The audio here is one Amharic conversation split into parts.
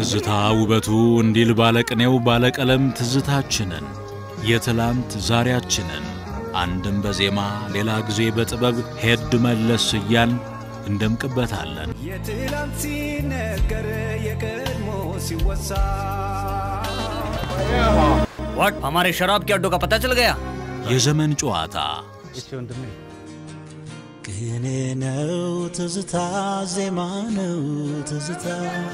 ትዝታ ውበቱ እንዲል ባለቅኔው ባለቀለም ትዝታችንን የትላንት ዛሬያችንን አንድም በዜማ ሌላ ጊዜ በጥበብ ሄድ መለስ እያል እንደምቅበታለን። የትላንት ሲነገር የቀድሞ ሲወሳ व्हाट हमारे शराब के अड्डों का पता चल गया የዘመን ጨዋታ ቅኔ ነው ትዝታ፣ ዜማ ነው ትዝታ።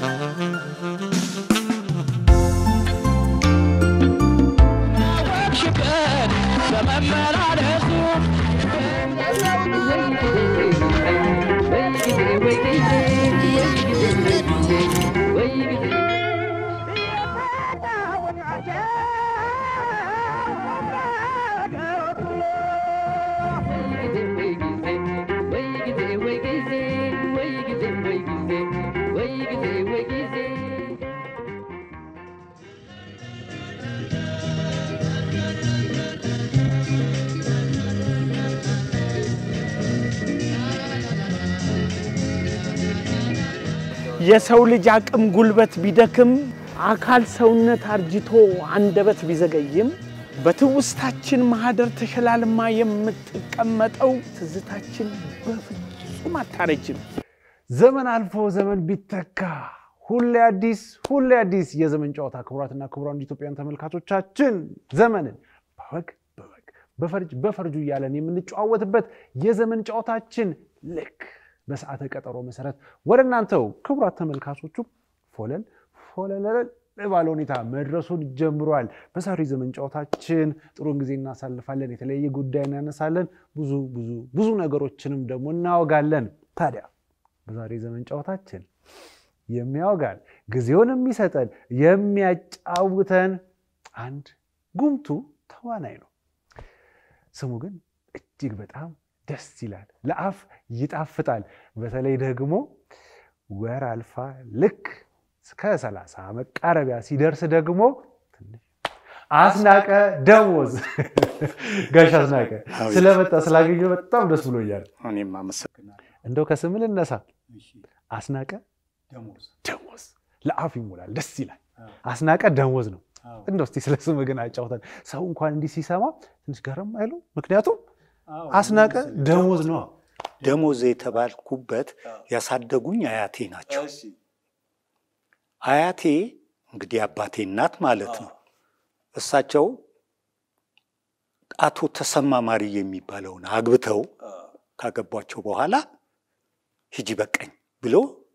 የሰው ልጅ አቅም ጉልበት ቢደክም አካል ሰውነት አርጅቶ አንደበት ቢዘገይም በትውስታችን ማህደር ተሸላልማ የምትቀመጠው ትዝታችን በፍጹም አታረጅም። ዘመን አልፎ ዘመን ቢተካ ሁሌ አዲስ ሁሌ አዲስ የዘመን ጨዋታ። ክቡራትና ክቡራን ኢትዮጵያን ተመልካቾቻችን ዘመንን በወግ በወግ በፈርጅ በፈርጁ እያለን የምንጨዋወትበት የዘመን ጨዋታችን ልክ በሰዓተ ቀጠሮ መሰረት ወደ እናንተው ክቡራት ተመልካቾቹ ፎለል ፎለለል ባለ ሁኔታ መድረሱን ጀምሯል። በዛሬው ዘመን ጨዋታችን ጥሩን ጊዜ እናሳልፋለን። የተለያየ ጉዳይ እናነሳለን። ብዙ ብዙ ብዙ ነገሮችንም ደግሞ እናወጋለን። ታዲያ በዛሬ ዘመን ጨዋታችን የሚያወጋን ጊዜውን የሚሰጠን የሚያጫውተን አንድ ጉምቱ ተዋናይ ነው። ስሙ ግን እጅግ በጣም ደስ ይላል፣ ለአፍ ይጣፍጣል። በተለይ ደግሞ ወር አልፋ ልክ እስከ ሰላሳ መቃረቢያ ሲደርስ ደግሞ ትንሽ አስናቀ ደሞዝ ጋሽ አስናቀ ስለመጣ ስላገኘሁ በጣም ደስ ብሎኛል። እኔም አመሰግናለሁ። እንደው ከስም ልነሳ። አስናቀ ደሞዝ ለአፍ ይሞላል፣ ደስ ይላል። አስናቀ ደሞዝ ነው። እንደው እስቲ ስለ ስም ግን አጫውተን። ሰው እንኳን እንዲህ ሲሰማ ትንሽ ገረም አይለው? ምክንያቱም አስናቀ ደሞዝ ነው። ደሞዝ የተባልኩበት ያሳደጉኝ አያቴ ናቸው። አያቴ እንግዲህ አባቴ እናት ማለት ነው። እሳቸው አቶ ተሰማ ማርዬ የሚባለውን አግብተው ካገቧቸው በኋላ ሂጂ በቀኝ ብሎ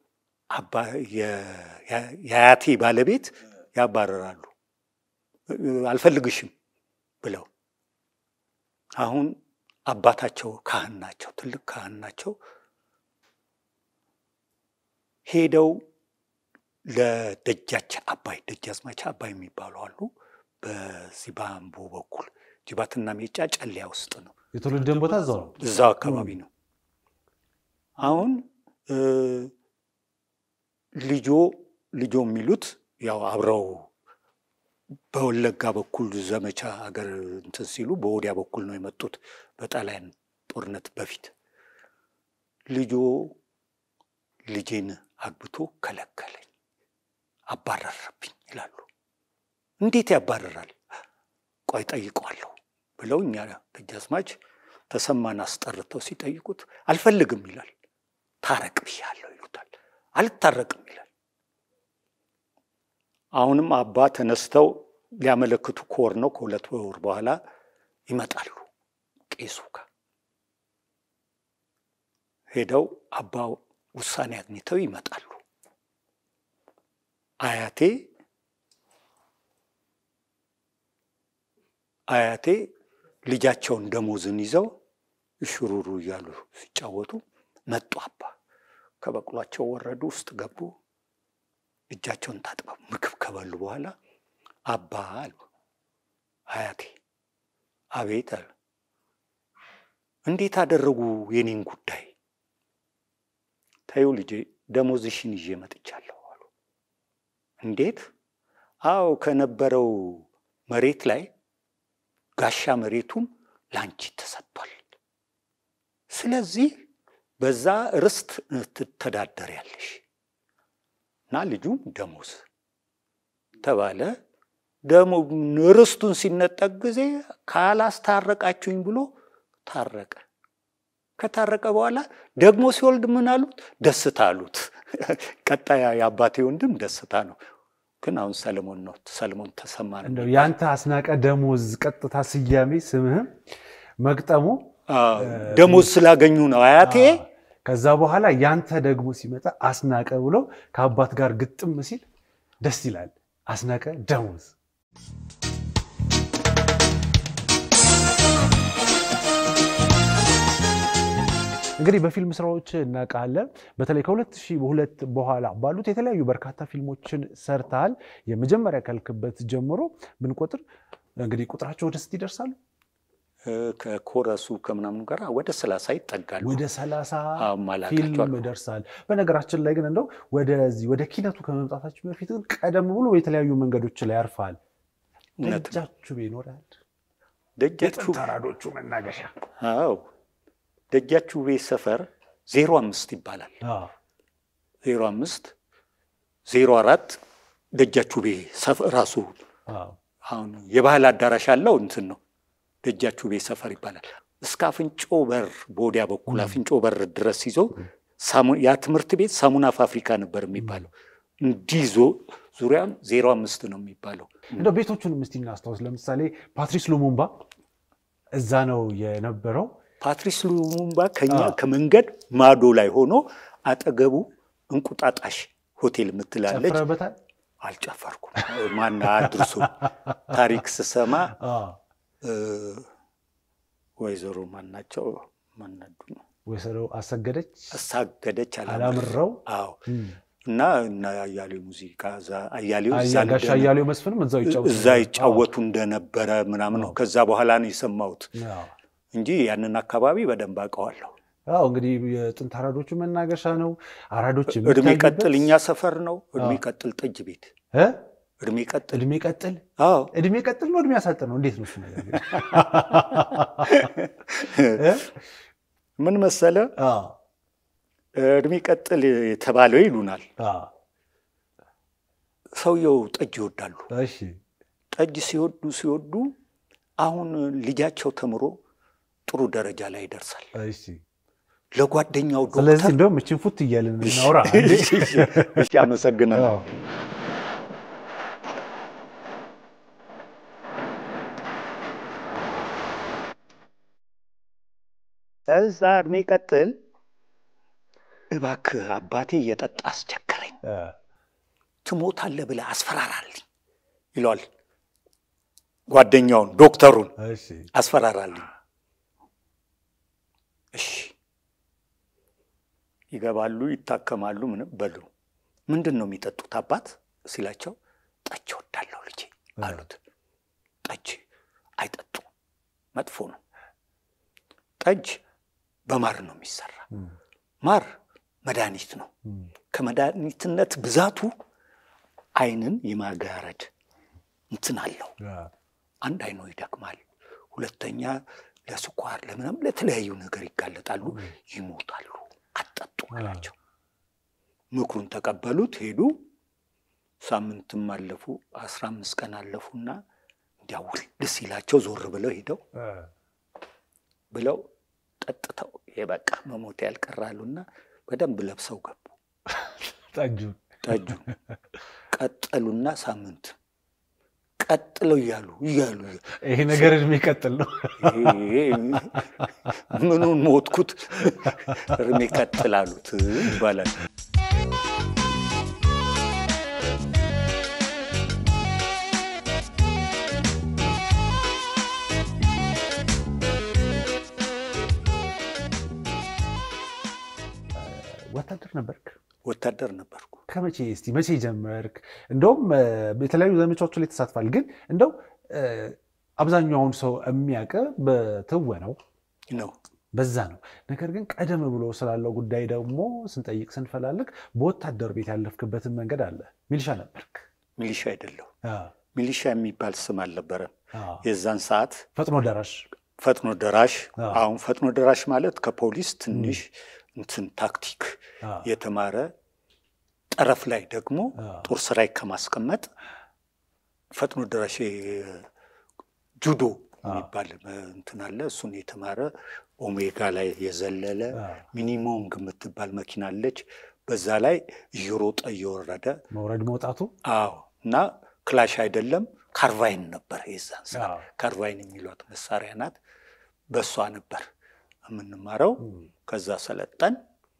የአያቴ ባለቤት ያባረራሉ። አልፈልግሽም ብለው አሁን አባታቸው ካህን ናቸው፣ ትልቅ ካህን ናቸው። ሄደው ለደጃች አባይ ደጃዝማች አባይ የሚባሉ አሉ። በዚህ በአምቦ በኩል ጅባትና ሜጫ ጨለያ ውስጥ ነው። የትውልድን ቦታ እዛው ነው። እዛው አካባቢ ነው። አሁን ልጆ ልጆ የሚሉት ያው አብረው በወለጋ በኩል ዘመቻ ሀገር እንትን ሲሉ በወዲያ በኩል ነው የመጡት በጣሊያን ጦርነት በፊት። ልጆ ልጄን አግብቶ ከለከለኝ፣ አባረረብኝ ይላሉ። እንዴት ያባረራል? ቆይ ጠይቀዋለሁ ብለው እኛ ደጃዝማች ተሰማን አስጠርተው ሲጠይቁት አልፈልግም ይላል። ታረቅ ብያለሁ ይሉታል። አልታረቅም ይላል። አሁንም አባ ተነስተው ሊያመለክቱ ከወር ነው ከሁለት ወር በኋላ ይመጣሉ ቄሱ ጋር ሄደው አባ ውሳኔ አግኝተው ይመጣሉ። አያቴ አያቴ ልጃቸውን ደሞዝን ይዘው እሽሩሩ እያሉ ሲጫወቱ መጡ። አባ ከበቅሏቸው ወረዱ፣ ውስጥ ገቡ። እጃቸውን ታጥበው ምግብ ከበሉ በኋላ አባ አሉ። አያቴ አቤት አሉ። እንዴት አደረጉ የኔን ጉዳይ? ተይው ልጄ ደሞዝሽን ይዤ መጥቻለሁ አሉ። እንዴት? አዎ ከነበረው መሬት ላይ ጋሻ መሬቱም ላንቺ ተሰጥቷል። ስለዚህ በዛ ርስት ትተዳደሪያለሽ እና ልጁም ደሞዝ ተባለ። ደግሞ ርስቱን ሲነጠቅ ጊዜ ካላስታረቃችሁኝ ብሎ ታረቀ። ከታረቀ በኋላ ደግሞ ሲወልድ ምን አሉት? ደስታ አሉት። ቀጣይ የአባቴ ወንድም ደስታ ነው። ግን አሁን ሰለሞን ነው። ሰለሞን ተሰማ ነው እንደው የሚባለው። ያንተ አስናቀ ደሞዝ ቀጥታ ስያሜ ስምህም መግጠሙ አዎ፣ ደሞዝ ስላገኙ ነው አያቴ። ከዛ በኋላ ያንተ ደግሞ ሲመጣ አስናቀ ብሎ ከአባት ጋር ግጥም ሲል ደስ ይላል። አስናቀ ደሞዝ እንግዲህ በፊልም ስራዎች እናውቃለን። በተለይ ከ2002 በኋላ ባሉት የተለያዩ በርካታ ፊልሞችን ሰርተሃል። የመጀመሪያ ካልክበት ጀምሮ ብንቆጥር እንግዲህ ቁጥራቸው ወደ ስንት ይደርሳሉ? እ፣ ከኮረሱ ከምናምኑ ጋር ወደ ሰላሳ ይጠጋሉ። ወደ 30 አዎ፣ ማላቃቸው ፊልም አሉ። ደርሳል። በነገራችን ላይ ግን እንደው ወደዚህ ወደ ኪነቱ ከመምጣታችን በፊት ግን ቀደም ብሎ የተለያዩ መንገዶች ላይ ያርፋል። እውነት ነው። ደጃችሁ ይኖራል። ደጃችሁ ተራዶቹ መናገሻ አዎ ደጃችሁ ቤት ሰፈር ዜሮ አምስት ይባላል። አዎ። ዜሮ አምስት ዜሮ አራት ደጃችሁ ቤ ሰፈር ራሱ አዎ። አሁን የባህል አዳራሽ አለው እንትን ነው። ደጃችሁ ቤት ሰፈር ይባላል። እስከ አፍንጮ በር በወዲያ በኩል አፍንጮ በር ድረስ ይዞ ሳሙ- ያ ትምህርት ቤት ሳሙና ፋብሪካ ነበር የሚባለው። እንዲህ ዞ ዙሪያም ዜሮ አምስት ነው የሚባለው። እንደው ቤቶቹንም እስቲ እናስታውስ። ለምሳሌ ፓትሪስ ሉሙምባ እዛ ነው የነበረው። ፓትሪስ ሉሙምባ ከኛ አዎ። ከመንገድ ማዶ ላይ ሆኖ አጠገቡ እንቁጣጣሽ ሆቴል የምትላለች ጨፍረበታል። አልጨፈርኩም። ማን አድርሶ ታሪክ ስሰማ አዎ። እ፣ ወይዘሮ ማናቸው ማናዱ ነው ወይዘሮ አሰገደች አሳገደች አላምረው አዎ እም። እና እና አያሌው ሙዚቃ እዛ አያሌው እዛ አያ- ጋሽ እንደነ- አያሌው መስፍንም እዛው ይጫወቱ እዛ ይጫወቱ እንደነበረ ምናምን ነው። ከዛ በኋላ ነው የሰማሁት አዎ። እንጂ ያንን አካባቢ በደንብ አውቀዋለሁ። አዎ እንግዲህ የጥንት አራዶቹ መናገሻ ነው። አራዶች እድሜ የሚታዩበት- ቀጥል እኛ ሰፈር ነው። እድሜ አዎ። ቀጥል ጠጅ ቤት እ? እድሜ ቀጥል እድሜ ቀጥል አዎ እድሜ ቀጥል ነው እድሜ ያሳጥር ነው። እንዴት ነው እሱ ነገር? እ? ምን መሰለ አዎ፣ እድሜ ቀጥል የተባለው ይሉናል። አዎ። ሰውየው ጠጅ ይወዳሉ። እሺ ጠጅ ሲወዱ ሲወዱ አሁን ልጃቸው ተምሮ ጥሩ ደረጃ ላይ ይደርሳል። እሺ። ለጓደኛው ስለዚህ ዶክተር እንደውም እችን ፉት እያልን እናውራ። እሺ፣ አመሰግናለሁ። አዎ። እዛ እድሜ ቀጥል እባክህ አባቴ እየጠጣ አስቸገረኝ፣ እ፣ ትሞታለህ ብለህ አስፈራራልኝ ይለዋል። ጓደኛውን ዶክተሩን እሺ። አስፈራራልኝ። እሺ ይገባሉ፣ ይታከማሉ። ምንም በሉ ምንድን ነው የሚጠጡት አባት ሲላቸው ጠጅ ወዳለሁ ልጄ አሉት። ጠጅ አይጠጡ መጥፎ ነው። ጠጅ በማር ነው የሚሰራ። ማር መድኃኒት ነው። ከመድኃኒትነት ብዛቱ ዓይንን የማጋረድ እንትን አለው። አንድ አይኖ ይደክማል፣ ሁለተኛ ለስኳር ለምናም ለተለያዩ ነገር ይጋለጣሉ፣ ይሞታሉ። አጠጡ አላቸው። ምክሩን ተቀበሉት፣ ሄዱ። ሳምንትም አለፉ፣ አስራ አምስት ቀን አለፉና እንዲያ ውልድ ሲላቸው ዞር ብለው ሄደው እ፣ ብለው ጠጥተው የበቃ መሞት ያልቀራሉና በደንብ ለብሰው ገቡ። ጠጁን ጠጁ ቀጠሉና ሳምንት ቀጥለው እያሉ እያሉ ይሄ ነገር እድሜ ቀጥል ነው። ይሄ ምኑን ሞትኩት እርሜ ቀጥል አሉት ይባላል። ወታደር ነበርክ? ወታደር ነበርኩ። ከመቼ እስቲ መቼ ጀመርክ? እንደውም እ፣ የተለያዩ ዘመቻዎች ላይ ተሳትፋል። ግን እንደው እ፣ አብዛኛውን ሰው የሚያውቅ በትወነው ነው በዛ ነው። ነገር ግን ቀደም ብሎ ስላለው ጉዳይ ደግሞ ስንጠይቅ ስንፈላልግ በወታደር ቤት ያለፍክበትን መንገድ አለ። ሚሊሻ ነበርክ። ሚሊሻ አይደለሁ። አ፣ ሚሊሻ የሚባል ስም አልነበረም አ፣ የዛን ሰዓት። ፈጥኖ ደራሽ ፈጥኖ ደራሽ አዎ። አሁን ፈጥኖ ደራሽ ማለት ከፖሊስ ትንሽ እንትን ታክቲክ አ፣ የተማረ ጠረፍ ላይ ደግሞ አዎ። ጦር ሰራዊት ከማስቀመጥ ፈጥኖ ደራሽ ጁዶ የሚባል እንትን አለ። እሱን የተማረ ኦሜጋ ላይ የዘለለ ሚኒሞንግ የምትባል መኪና አለች። በዛ ላይ እየሮጠ እየወረደ መውረድ መውጣቱ አዎ። እና ክላሽ አይደለም ካርቫይን ነበር የዛን ሰዓት። አዎ። ካርቫይን የሚሏት መሳሪያ ናት። በእሷ ነበር የምንማረው። ከዛ ሰለጠን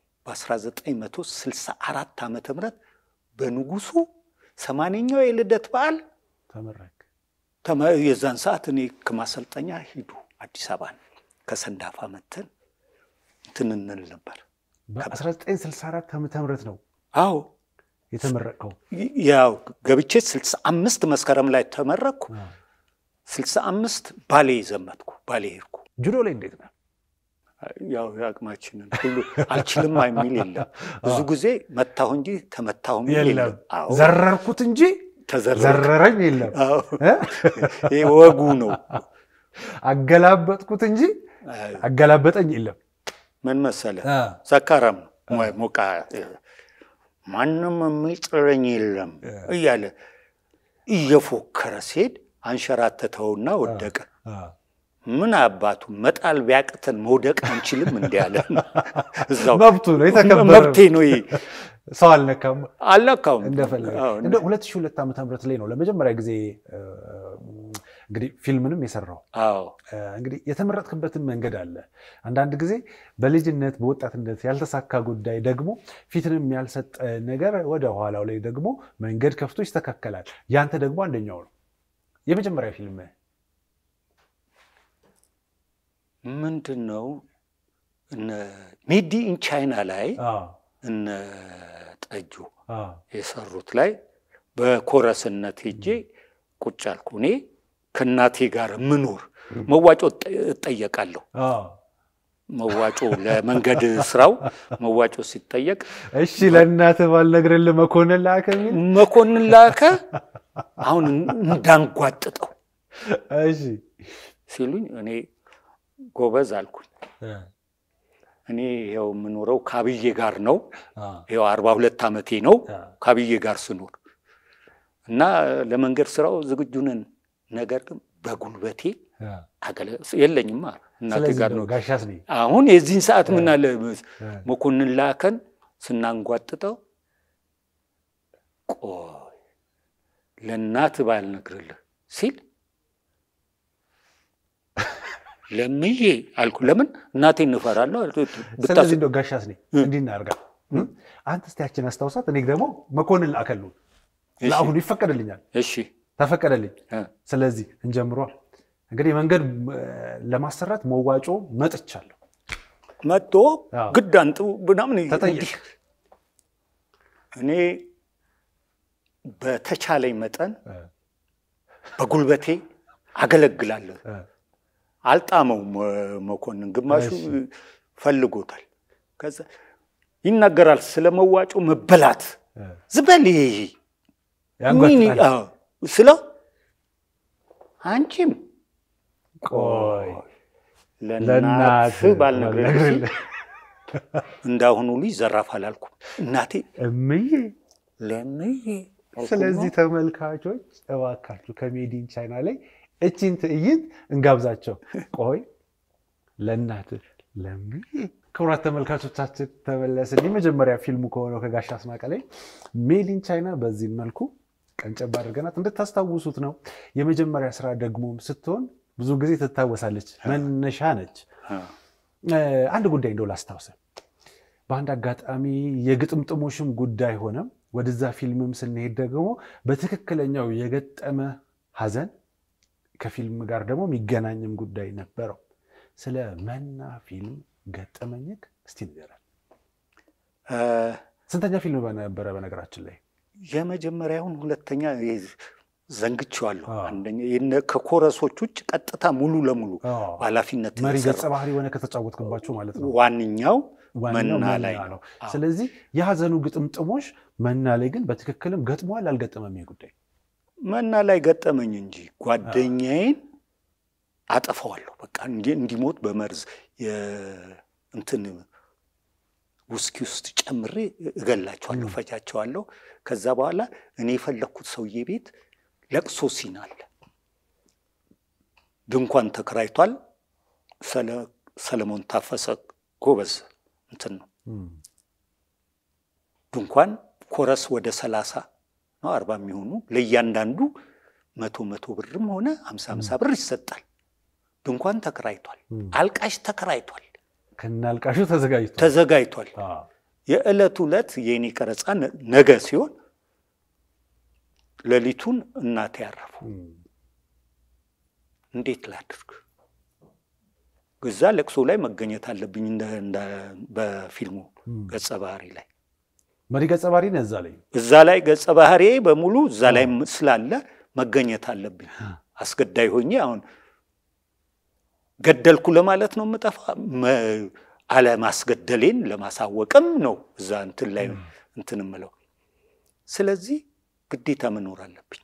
በ1964 ዓመተ ምህረት በንጉሱ ሰማንያኛው የልደት በዓል ተመረክ። ተመ- የዛን ሰዓት እኔ ከማሰልጠኛ ሂዱ አዲስ አበባን ከሰንዳፋ መተን እንትን እንል ነበር። በ1964 ዓመተ ምህረት ነው አዎ የተመረቀው። ያው ገብቼ 65 መስከረም ላይ ተመረቅኩ። 65 ባሌ ዘመትኩ፣ ባሌ ሄድኩ። ጁዶ ላይ እንዴት ነው? ያው የአቅማችንን ሁሉ አልችልም የሚል የለም። ብዙ ጊዜ መታሁ እንጂ ተመታሁ የሚል የለም የለም። አዎ ዘረርኩት እንጂ ተዘረርኩ። ዘረረኝ የለም። አዎ እ? ይሄ ወጉ ነው። አገላበጥኩት እንጂ አገላበጠኝ የለም። ምን መሰለ ሰካራም ነው ሞቃ ማንም የሚጥለኝ የለም እያለ እየፎከረ ሲሄድ አንሸራተተውና ወደቀ። ምን አባቱ መጣል ቢያቅተን መውደቅ አንችልም እንዲ ያለ እዛው መብቱ ነው የተከበረ መብቴ ነው ይሄ ሰው አልነካም አልነካውም። እንደፈለገ አዎ፣ እንደ 2002 ዓመተ ምህረት ላይ ነው ለመጀመሪያ ጊዜ እ፣ እንግዲህ ፊልምንም የሰራው አዎ እ፣ እንግዲህ የተመረጥክበትን መንገድ አለ። አንዳንድ ጊዜ በልጅነት በወጣትነት ያልተሳካ ጉዳይ ደግሞ ፊትንም ያልሰጠ ነገር ወደ ኋላው ላይ ደግሞ መንገድ ከፍቶ ይስተካከላል። ያንተ ደግሞ አንደኛው ነው። የመጀመሪያ ፊልም ምንድን ነው እነ ሜዲ ኢን ቻይና ላይ እነ ጠጁ የሰሩት ላይ በኮረስነት ሄጄ ቁጭ አልኩ። እኔ ከእናቴ ጋር ምኖር መዋጮ እጠ- እጠየቃለሁ። መዋጮ ለመንገድ ስራው መዋጮ ሲጠየቅ እሺ ለእናትህ ባልነግርልህ መኮንን ላከ የሚል መኮንን ላከ አሁን እንዳንጓጥጠው እሺ ሲሉኝ እኔ ጎበዝ አልኩኝ። እኔ ይኸው የምኖረው ካብዬ ጋር ነው። ይኸው አርባ ሁለት ዓመቴ ነው ካብዬ ጋር ስኖር እና ለመንገድ ስራው ዝግጁ ነን። ነገር ግን በጉልበቴ አገለ የለኝማ እናቴ ስለዚህ ጋር ነው ነው። ጋሻስ ነኝ አሁን የዚህን ሰዓት ምን አለ መኮንን ላከን ስናንጓጥጠው፣ ቆይ ለእናት ባልነግርልህ ሲል ለምዬ አልኩ። ለምን እናቴን እንፈራለሁ አልኩ። ብታስ- ስለዚህ እንደው ጋሻስ ነኝ እንዲህ እናድርጋ አንተ እስቲ ያችን አስታውሳት እኔ ደግሞ መኮንን ላከሉ ለአሁኑ ይፈቀድልኛል እሺ ተፈቀደልኝ እ፣ ስለዚህ እንጀምሯ እንግዲህ መንገድ እ፣ ለማሰራት መዋጮ መጥቻለሁ መጥቶ አዎ። ግድ አንጡ ምናምን ተጠየቅ እንዲህ እኔ በተቻለኝ መጠን እ፣ በጉልበቴ አገለግላለሁ። እ፣ አልጣመውም እ፣ መኮንን ግማሹ እሺ። ፈልጎታል። ከዛ ይናገራል ስለ መዋጮ መበላት እ፣ ዝበል ይሄ ያንጓጥጣል። አዎ፣ ስለው አንቺም ቆይ ለእናት ለእናት ባልነግርልሽ ባልነግርልህ እንዳሁኑ ልጅ ዘራፍ አላልኩም። እናቴ እምዬ ለምዬ አልኩና ስለዚህ ተመልካቾች እባካችሁ ከሜዲን ቻይና ላይ እቺን ትዕይንት እንጋብዛቸው። ቆይ ለእናት ለምዬ። ክቡራት ተመልካቾቻችን ተመለስን። የመጀመሪያ ፊልሙ ከሆነው ከጋሽ አስናቀ ላይ ሜዲን ቻይና በዚህ መልኩ ቀንጨብ አድርገናት እንድታስታውሱት ነው። የመጀመሪያ ስራ ደግሞም ስትሆን ብዙ ጊዜ ትታወሳለች፣ መነሻ ነች። አ፣ እ፣ አንድ ጉዳይ እንደው ላስታውስ። በአንድ አጋጣሚ የግጥምጥሞሽም ጉዳይ ሆነ ወደዛ ፊልምም ስንሄድ ደግሞ በትክክለኛው የገጠመ ሐዘን ከፊልም ጋር ደግሞ የሚገናኝም ጉዳይ ነበረው። ስለ መና ፊልም ገጠመኝክ እስቲ ንገረን። አ፣ ስንተኛ ፊልም ነበረ በነገራችን ላይ? የመጀመሪያውን ሁለተኛ ይሄ ዘንግቼዋለሁ። አዎ። አንደኛ የነ ከኮረሶች ውጭ ቀጥታ ሙሉ ለሙሉ አዎ። ኃላፊነት መሪ የሰራው ገጸ ባህሪ የሆነ ከተጫወትክባቸው ማለት ነው። ዋንኛው ዋናው መና ላይ ነው። አዎ። ስለዚህ የሐዘኑ ግጥምጥሞሽ መና ላይ ግን በትክክልም ገጥሟል አልገጠመም? ይሄ ጉዳይ መና ላይ ገጠመኝ እንጂ ጓደኛዬን አጠፋዋለሁ። በቃ እንዲ- እንዲሞት በመርዝ የ- እንትን ውስኪ ውስጥ ጨምሬ እገላቸዋለሁ፣ ፈጃቸዋለሁ። ከዛ በኋላ እኔ የፈለግኩት ሰውዬ ቤት ለቅሶ ሲን አለ። ድንኳን ተከራይቷል። ሰለ- ሰለሞን ታፈሰ ጎበዝ እንትን ነው። ድንኳን ኮረስ ወደ ሰላሳ ነው አርባ የሚሆኑ ለእያንዳንዱ መቶ መቶ ብርም ሆነ ሀምሳ ሀምሳ ብር ይሰጣል። ድንኳን ተከራይቷል። አልቃሽ ተከራይቷል። ከናልቃሹ ተዘጋጅቷል። ተዘጋጅቷል። አዎ። የዕለት ዕለት የእኔ ቀረጻ ነ- ነገ ሲሆን ሌሊቱን እናቴ ያረፉ። እንዴት ላድርግ? እዛ ለቅሶ ላይ መገኘት አለብኝ እንደ እንደ- በፊልሙ ገጸ ባህሪ ላይ መሪ ገጸ ባህሪ ነህ እዛ ላይ እዛ ላይ ገጸ ባህሪ በሙሉ እዛ ላይ ስላለ መገኘት አለብኝ። አስገዳይ ሆኜ አሁን ገደልኩ ለማለት ነው የምጠፋ መ- አለማስገደሌን ለማሳወቅም ነው እዛ እንትን ላይ እንትን የምለው። ስለዚህ ግዴታ መኖር አለብኝ።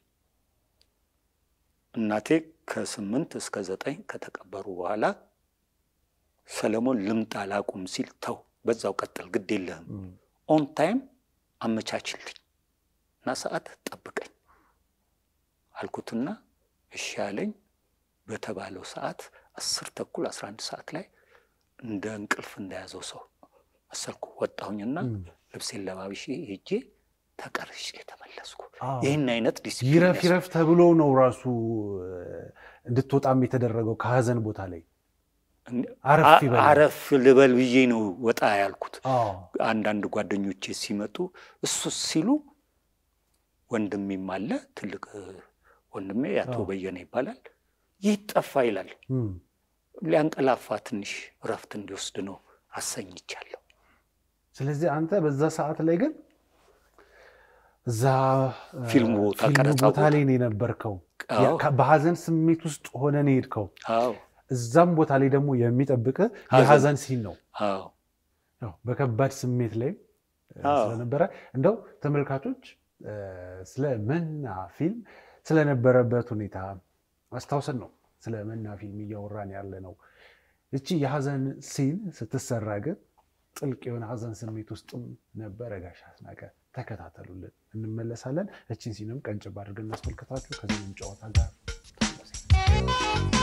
እናቴ ከስምንት እስከ ዘጠኝ ከተቀበሩ በኋላ ሰለሞን ልምጣ ላቁም ሲል ተው፣ በዛው ቀጥል፣ ግድ የለህም ኦን ታይም አመቻችልኝ እና ሰዓት ጠብቀኝ አልኩትና እሺ አለኝ። በተባለው ሰዓት አስር ተኩል አስራ አንድ ሰዓት ላይ እንደ እንቅልፍ እንደያዘው ሰው መሰልኩ። ወጣሁኝና ልብሴን ለባብሼ ሄጄ ተቀርጬ ተመለስኩ። አዎ። ይህን አይነት ዲሲፕሊን ይረፍ ያስ- ይረፍ ተብሎ ነው ራሱ እንድትወጣም የተደረገው ከሀዘን ቦታ ላይ አረፍ አ- ይበል። አረፍ ልበል ብዬ ነው ወጣ ያልኩት። አዎ። አንዳንድ ጓደኞቼ ሲመጡ እሱ ሲሉ ወንድሜም አለ ትልቅ እ፣ ወንድሜ አቶ አዎ። በየነ ይባላል። ይህ ጠፋ ይላል። እም። ሊያንቀላፋ ትንሽ እረፍት እንዲወስድ ነው አሰኝቻለሁ። ስለዚህ አንተ በዛ ሰዓት ላይ ግን እዛ እ፣ ፊልሙ ቦታ ፊልሙ ቀረጻ ቦታ ቦታ። ላይ ነው የነበርከው። አዎ። ያ- ከ- በሀዘን ስሜት ውስጥ ሆነ ነው የሄድከው። አዎ እዛም ቦታ ላይ ደግሞ የሚጠብቅ ሀዘን። የሀዘን ሲን ነው። አዎ ያው በከባድ ስሜት ላይ እ፣ አዎ። ስለነበረ እንደው ተመልካቾች እ፣ ስለ መና ፊልም ስለነበረበት ሁኔታ አስታውሰን ነው ስለ መና ፊልም እያወራን ያለ ነው። እቺ የሀዘን ሲን ስትሰራ ግን ጥልቅ የሆነ ሀዘን ስሜት ውስጥም ነበረ ጋሽ አስናቀ። ተከታተሉልን፣ እንመለሳለን። እችን ሲንም ቀንጭብ አድርገን እናስመልከታችሁ ከዚህም ጨዋታ ጋር ተመለስ።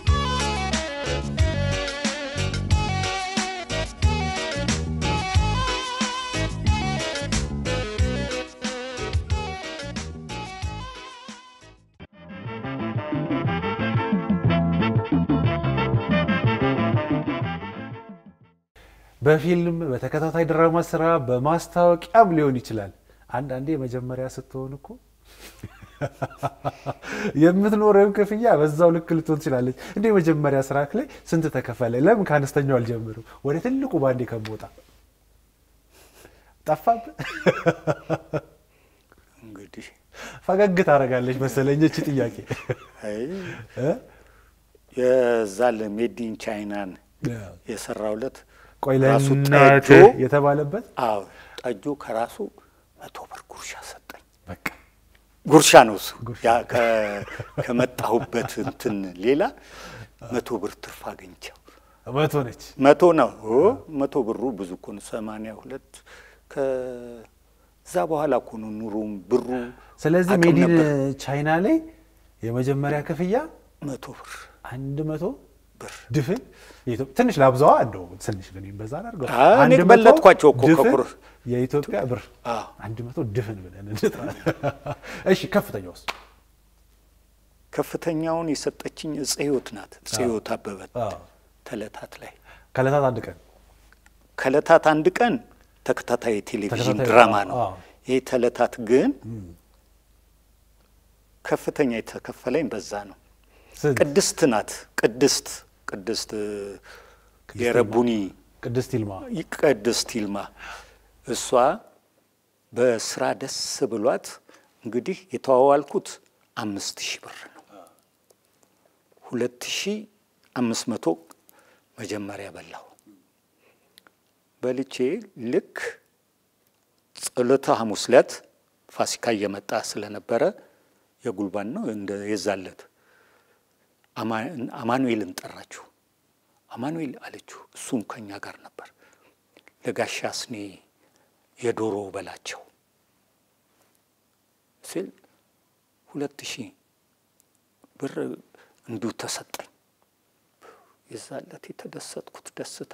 በፊልም በተከታታይ ድራማ ስራ በማስታወቂያም ሊሆን ይችላል። አንዳንዴ የመጀመሪያ ስትሆን እኮ የምትኖረው ክፍያ በዛው ልክ ልትሆን ትችላለች። እንደ የመጀመሪያ ስራ ላይ ስንት ተከፈለ? ለምን ከአነስተኛው አልጀምርም? ወደ ትልቁ ባንዴ ከምወጣ ጠፋብህ። እንግዲህ ፈገግ ታደርጋለች መሰለኝ እቺ ጥያቄ አይ እ? የዛ ለሜዲን ቻይናን የሰራውለት ቆይ ራሱ ለእናት ጠጆ የተባለበት አዎ ጠጆ ከራሱ መቶ ብር ጉርሻ ሰጠኝ። በቃ ጉርሻ ነው እሱ ጉርሻ። ያ ከ- ከመጣሁበት እንትን ሌላ መቶ ብር ትርፍ አገኝቸው መቶ ነች። መቶ ነው ኦ፣ መቶ ብሩ ብዙ እኮ ነው። ሰማንያ ሁለት ከዛ በኋላ እኮ ነው ኑሮም ብሩ ስለዚህ አቅም ሜዲን ነበር። ቻይና ላይ የመጀመሪያ ክፍያ መቶ ብር አንድ መቶ ብር ድፍን የኢትዮ- ትንሽ ላብዛዋ እንደው ትንሽ ግን በዛ አድርገው አይ፣ እኔ አንድ መቶ በለጥኳቸው እኮ ድፍን ከቁር- የኢትዮጵያ ብር አዎ። አንድ መቶ ድፍን ብለን እንጥራ። እሺ ከፍተኛ ውስጥ ከፍተኛውን የሰጠችኝ እፀ ሕይወት ናት። እፀ ሕይወት አበበ ተለታት ላይ ከዕለታት አንድ ቀን ከለታት አንድ ቀን ተከታታይ የቴሌቪዥን ተከታታይ ድራማ አዎ፣ ነው። አዎ። ይህ ተለታት ግን ከፍተኛ የተከፈለኝ በዛ ነው። ስንት? ቅድስት ናት። ቅድስት ቅድስት የረቡኒ ቅድስት ይልማ ቅድስት ይልማ እሷ በስራ ደስ ብሏት እንግዲህ የተዋዋልኩት አምስት ሺህ ብር ነው። ሁለት ሺህ አምስት መቶ መጀመሪያ በላሁ። በልቼ ልክ ጸሎተ ሐሙስ ዕለት ፋሲካ እየመጣ ስለነበረ የጉልባን ነው እንደ የዛለት አማ- አማኑኤልን ጠራችሁ። አማኑኤል አለችው። እሱም ከኛ ጋር ነበር። ለጋሻ ስኔ የዶሮ በላቸው ሲል ሁለት ሺህ ብር እንዲሁ ተሰጠኝ። የዛለት የተደሰትኩት ደስታ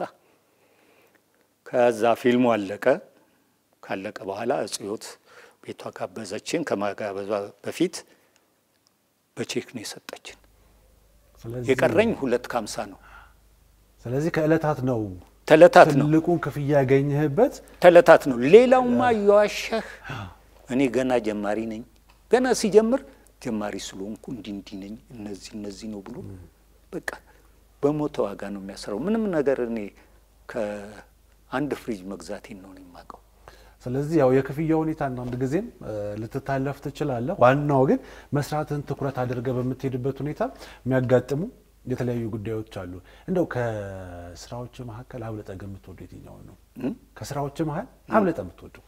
ከዛ ፊልሙ አለቀ። ካለቀ በኋላ እጽዮት ቤቷ ጋበዘችን። ከማጋበዟ በፊት በቼክ ነው የሰጠችን። ስለዚህ የቀረኝ ሁለት ከሀምሳ ነው። ስለዚህ ከዕለታት ነው ተለታት ነው ትልቁን ክፍያ ያገኘህበት። ተለታት ነው። ሌላውማ እየዋሸህ እኔ ገና ጀማሪ ነኝ። ገና ሲጀምር ጀማሪ ስለሆንኩ እንዲህ እንዲህ ነኝ እነዚህ እነዚህ ነው ብሎ በቃ በሞተ ዋጋ ነው የሚያስረው። ምንም ነገር እኔ ከአንድ ፍሪጅ መግዛቴን ነው እኔ የማውቀው። ስለዚህ ያው የክፍያ ሁኔታ አንዳንድ ጊዜም እ፣ ልትታለፍ ትችላለህ። ዋናው ግን መስራትን ትኩረት አድርገህ በምትሄድበት ሁኔታ የሚያጋጥሙ የተለያዩ ጉዳዮች አሉ። እንደው ከስራዎች መካከል አብልጠህ ግን የምትወደው የትኛው ነው? ከስራዎች መሀል አብልጠህ የምትወደው?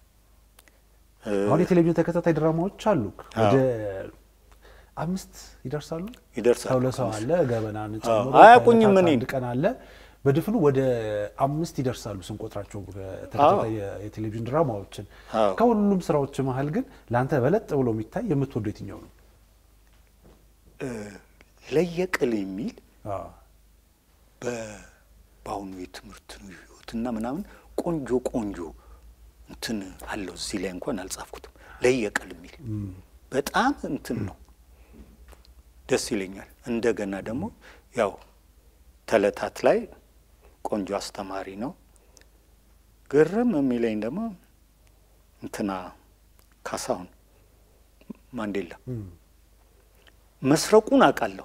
አሁን የቴሌቪዥን ተከታታይ ድራማዎች አሉ ወደ አምስት ይደርሳሉ። ይደርሳሉ። ሰው ለሰው አለ፣ ገበናን ጨምሮ አያውቁኝም ከዕለታት እኔን። አንድ ቀን አለ። በድፍኑ ወደ አምስት ይደርሳሉ ስንቆጥራቸው ተከታታይ የቴሌቪዥን ድራማዎችን። አዎ። ከሁሉም ስራዎች መሀል ግን ለአንተ በለጥ ብሎ የሚታይ የምትወደው የትኛው ነው? ለየቅል የሚል አዎ። በ- በአሁኑ የትምህርት ህይወትና ምናምን ቆንጆ ቆንጆ እንትን አለው። እዚህ ላይ እንኳን አልጻፍኩትም። ለየቅል የሚል በጣም እንትን ነው፣ ደስ ይለኛል። እንደገና ደግሞ ያው ተለታት ላይ ቆንጆ አስተማሪ ነው። ግርም የሚለኝ ደግሞ እንትና ካሳሁን ማንዴላ መስረቁን አውቃለሁ።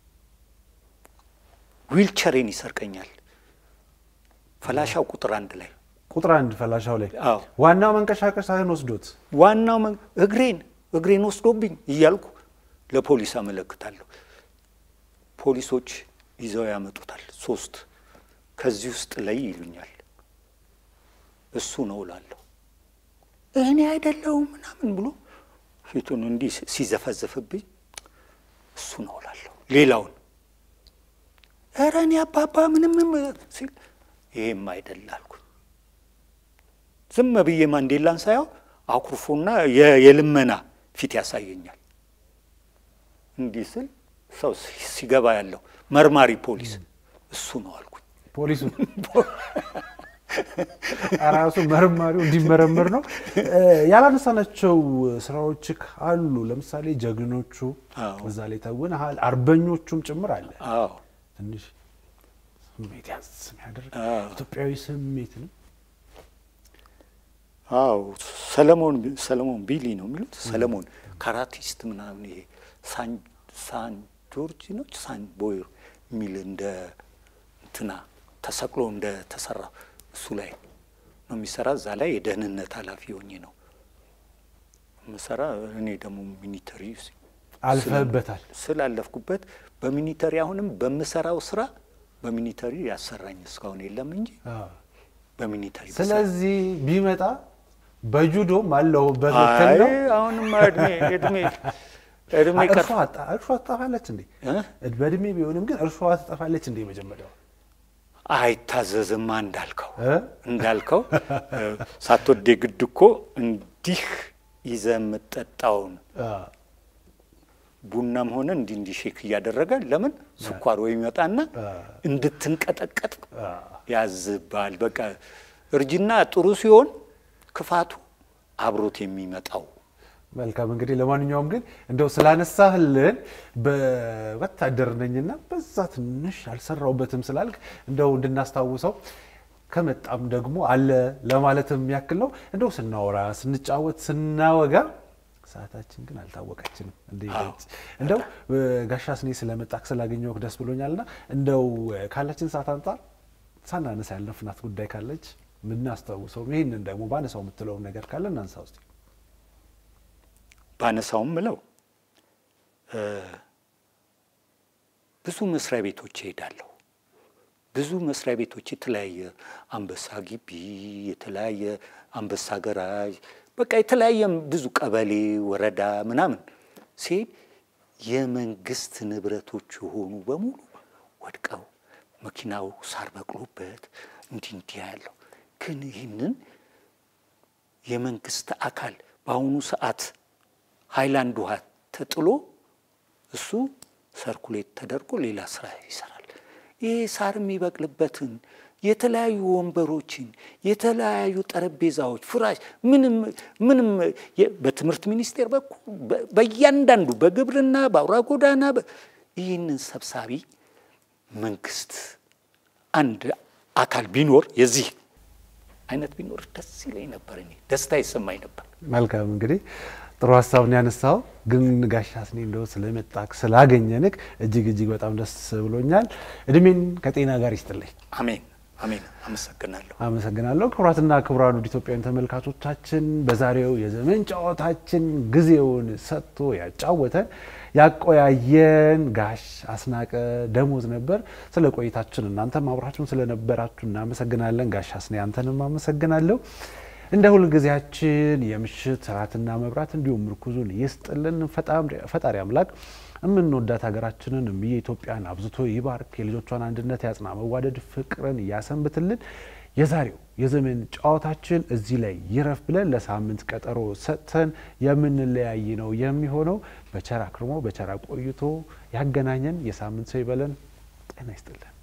ዊልቸሬን ይሰርቀኛል። ፈላሻው ቁጥር አንድ ላይ ቁጥር አንድ ፈላሻው ላይ አዎ። ዋናው መንቀሳቀሻህን ወስዶት ዋናው መን- እግሬን እግሬን ወስዶብኝ እያልኩ ለፖሊስ አመለክታለሁ። ፖሊሶች ይዘው ያመጡታል። ሶስት ከዚህ ውስጥ ላይ ይሉኛል። እሱ ነው እላለሁ። እኔ አይደለሁም ምናምን ብሎ ፊቱን እንዲህ ሲዘፈዝፍብኝ እሱ ነው እላለሁ። ሌላውን ኧረ እኔ አባባ ምንም ሲል ይሄም አይደል አልኩኝ። ዝም ብዬ ማንዴላን ሳየው አኩርፎና የ- የልመና ፊት ያሳየኛል። እንዲህ ስል ሰው ሲ- ሲገባ ያለው መርማሪ ፖሊስ እሱ ነው አልኩኝ። ፖሊሱ ራሱ መርማሪው እንዲመረምር ነው። እ፣ ያላነሳናቸው ስራዎች አሉ። ለምሳሌ ጀግኖቹ አዎ። እዛ ላይ ተውነሃል። አርበኞቹም ጭምር አለ። አዎ ትንሽ ስሜት ያዝ የሚያደርግ አዎ። ኢትዮጵያዊ ስሜት ነው። አዎ ሰለሞን ሰለሞን ቢሊ ነው የሚሉት። ሰለሞን ካራቲስት ምናምን ይሄ ሳን ሳን ጆርጅ ነው ሳን ቦይ የሚል እንደ እንትና ተሰቅሎ እንደ ተሰራ እሱ ላይ ነው የሚሰራ። እዛ ላይ የደህንነት ኃላፊ ሆኜ ነው የምሰራ። እኔ ደግሞ ሚኒተሪ አልፈህበታል። ስላለፍኩበት በሚኒተሪ አሁንም በምሰራው ስራ በሚኒተሪ ያሰራኝ እስካሁን የለም እንጂ አዎ። በሚኒተሪ ስለዚህ ቢመጣ በጁዶም አለሁበት አይ ነው። አሁንማ እድሜ እድሜ እድሜ ቀር እርሷ አጣ- እርሷ ትጠፋለች እንዴ? እ? በእድሜ ቢሆንም ግን እርሷ ትጠፋለች እንዴ? መጀመሪያው አይታዘዝማ እንዳልከው እ? እንዳልከው እ፣ ሳትወድ ግድ እኮ እንዲህ ይዘህ የምትጠጣውን አዎ። ቡናም ሆነ እንዲህ እንዲህ ሼክ እያደረገ ለምን ስኳር ወይ ይመጣና እንድትንቀጠቀጥ ያዝባል። በቃ እርጅና ጥሩ ሲሆን ክፋቱ አብሮት የሚመጣው መልካም እንግዲህ ለማንኛውም ግን እንደው ስላነሳህልን በወታደር ነኝና በዛ ትንሽ አልሰራውበትም ስላልክ እንደው እንድናስታውሰው ከመጣም ደግሞ አለ ለማለትም ያክል ነው። እንደው ስናወራ ስንጫወት ስናወጋ ሰዓታችን ግን አልታወቀችንም። እንደ እንደው ጋሻ ስኔ ስለመጣክ ስላገኘሁህ ደስ ብሎኛልና እንደው ካላችን ሰዓት አንጻር ሳናነሳ ያለፍናት ጉዳይ ካለች ምናስታውሰው ይህንን ደግሞ ባነሳው የምትለውን ነገር ካለ እናንሳ ውስጥ ባነሳውም ምለው ብዙ መስሪያ ቤቶች እሄዳለሁ። ብዙ መስሪያ ቤቶች የተለያየ አንበሳ ግቢ፣ የተለያየ አንበሳ ገራዥ፣ በቃ የተለያየ ብዙ ቀበሌ፣ ወረዳ ምናምን ሲሄድ የመንግስት ንብረቶች የሆኑ በሙሉ ወድቀው መኪናው ሳር በቅሎበት እንዲህ እንዲህ ያለው ግን ይህንን የመንግስት አካል በአሁኑ ሰዓት ሃይላንድ ውሃ ተጥሎ እሱ ሰርኩሌት ተደርጎ ሌላ ስራ ይሰራል። ይሄ ሳር የሚበቅልበትን የተለያዩ ወንበሮችን፣ የተለያዩ ጠረጴዛዎች፣ ፍራሽ ምንም ምንም የ- በትምህርት ሚኒስቴር በኩል በ- በእያንዳንዱ በግብርና በአውራ ጎዳና በ- ይህንን ሰብሳቢ መንግስት አንድ አካል ቢኖር የዚህ አይነት ቢኖር ደስ ይለኝ ነበር። እኔ ደስታ ይሰማኝ ነበር። መልካም እንግዲህ ጥሩ ሀሳብ ነው ያነሳው። ግን ጋሽ አስኔ እንደው ስለመጣክ ስላገኘንክ እጅግ እጅግ በጣም ደስ ብሎኛል። እድሜን ከጤና ጋር ይስጥልኝ። አሜን አሜን። አመሰግናለሁ። አመሰግናለሁ። ክቡራትና ክቡራን ውድ ኢትዮጵያውያን ተመልካቾቻችን በዛሬው የዘመን ጨዋታችን ጊዜውን ሰጥቶ ያጫወተን ያቆያየን ጋሽ አስናቀ ደሞዝ ነበር። ስለ ቆይታችን እናንተም አብራችሁን ስለነበራችሁ እናመሰግናለን። ጋሽ አስኔ አንተንም አመሰግናለሁ። እንደ ሁልጊዜያችን የምሽት ራትና መብራት እንዲሁም ምርኩዙን ይስጥልን ፈጣሪ አምላክ የምንወዳት ሀገራችንን እምዬ ኢትዮጵያን አብዝቶ ይባርክ፣ የልጆቿን አንድነት ያጽና፣ መዋደድ ፍቅርን ያሰንብትልን። የዛሬው የዘመን ጨዋታችን እዚህ ላይ ይረፍ ብለን ለሳምንት ቀጠሮ ሰጥተን የምንለያይ ነው የሚሆነው። በቸር አክርሞ በቸር ቆይቶ ያገናኘን የሳምንት ሰው ይበለን። ጤና ይስጥልን።